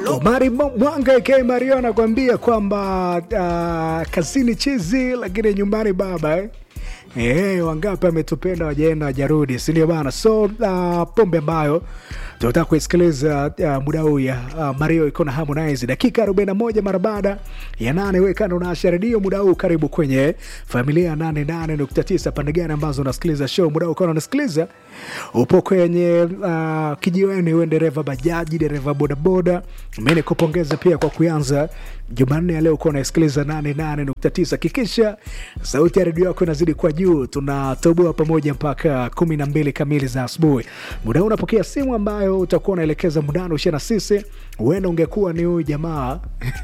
Omari Mwanga aka Mario anakuambia kwamba uh, kazini chizi lakini nyumbani baba eh? Eh, wangapi ametupenda wajaenda wajarudi, si ndio bana? So uh, pombe ambayo tunataka kuisikiliza uh, muda huu ya uh, Mario iko na Harmonize dakika 41 mara baada ya nane. Wewe kando na redio muda huu, karibu kwenye familia 88.9 pande gani ambazo unasikiliza show muda huu, kama unasikiliza upo kwenye uh, kijiweni, wewe dereva bajaji, dereva bodaboda, mimi nikupongeza pia kwa kuanza Jumanne ya leo uko unasikiliza 88.9. Kikisha sauti ya redio yako inazidi kwa juu, tunatoboa pamoja mpaka kumi na mbili kamili za asubuhi. Muda huu unapokea simu ambayo utakuwa unaelekeza mudano ushe na sisi, huenda ungekuwa ni huyu jamaa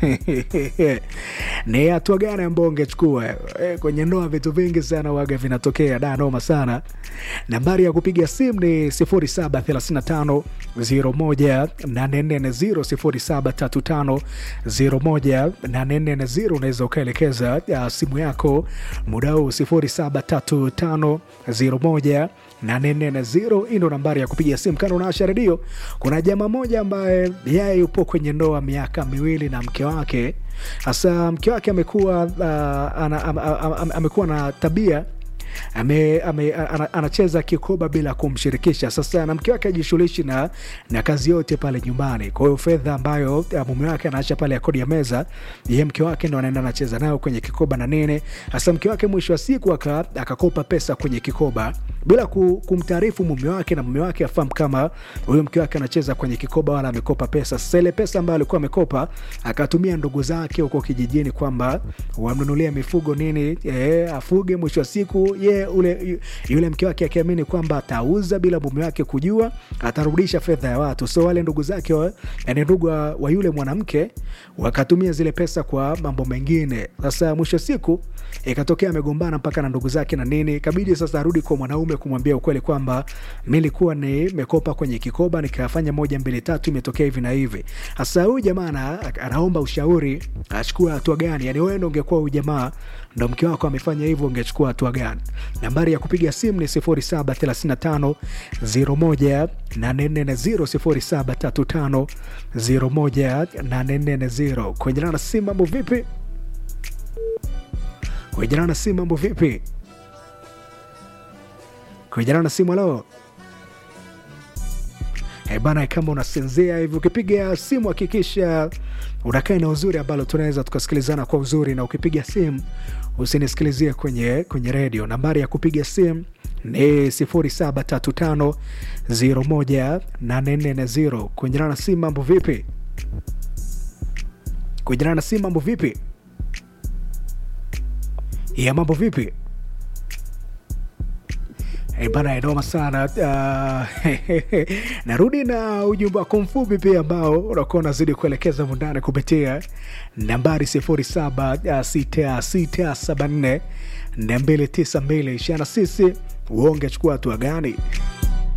ni hatua gani ambao ungechukua e, kwenye ndoa? Vitu vingi sana waga vinatokea da noma sana. Nambari ya kupiga simu ni 0735 01 840 0735 unaweza ukaelekeza uh, simu yako muda huu 073501 840 hii ndo nambari ya kupiga simu. Kando unaasha redio, kuna jamaa moja ambaye yeye yupo kwenye ndoa miaka miwili na mke wake. Hasa mke wake amekuwa uh, ana, am, am, am, amekuwa na tabia ame, ame, ana, anacheza kikoba bila kumshirikisha. Sasa na mke wake ajishughulishi na, na kazi yote pale nyumbani. Kwa hiyo fedha ambayo mume wake anaacha pale ya kodi ya meza, ye mke wake ndo anaenda anacheza nayo kwenye kikoba na nini. Sasa mke wake mwisho wa siku akakopa pesa kwenye kikoba bila kumtaarifu mume wake, na mume wake afahamu kama huyo mke wake anacheza kwenye kikoba wala amekopa pesa. Sasa ile pesa ambayo alikuwa amekopa akatumia ndugu zake huko kijijini kwamba wamnunulia mifugo nini, e, afuge. Mwisho wa siku ye ule yule mke wake akiamini kwamba atauza bila mume wake kujua, atarudisha fedha ya watu. So wale ndugu zake, yani ndugu wa yule mwanamke wakatumia zile pesa kwa mambo mengine. Sasa mwisho siku ikatokea amegombana mpaka na ndugu zake na nini, kabidi sasa arudi kwa mwanaume kumwambia ukweli kwamba mi nilikuwa nimekopa kwenye kikoba nikafanya moja mbili tatu, imetokea hivi na hivi. Sasa huyu jamaa anaomba ushauri, achukue hatua gani? Yani wewe ndo ungekuwa huyu jamaa ndo mke wako amefanya hivyo, ungechukua hatua gani? Nambari ya kupiga simu ni 0735 01 840 0735 01 kwenye na simu. Mambo vipi? Kwenye na simu, mambo vipi? Kwenye na simu, halo Hey bana, kama unasinzia hivi ukipiga simu hakikisha unakaa na uzuri ambalo tunaweza tukasikilizana kwa uzuri, na ukipiga simu usinisikilizie kwenye, kwenye redio. Nambari ya kupiga simu ni 0735018440. Kuenjana na simu, mambo vipi? Kuenjana na simu, mambo vipi? ya mambo vipi? Hey bana, inoma sana uh, narudi na ujumbe wako mfupi pia ambao unakuwa unazidi kuelekeza mundani kupitia nambari 076674 292 ishana sisi uonge chukua hatua gani?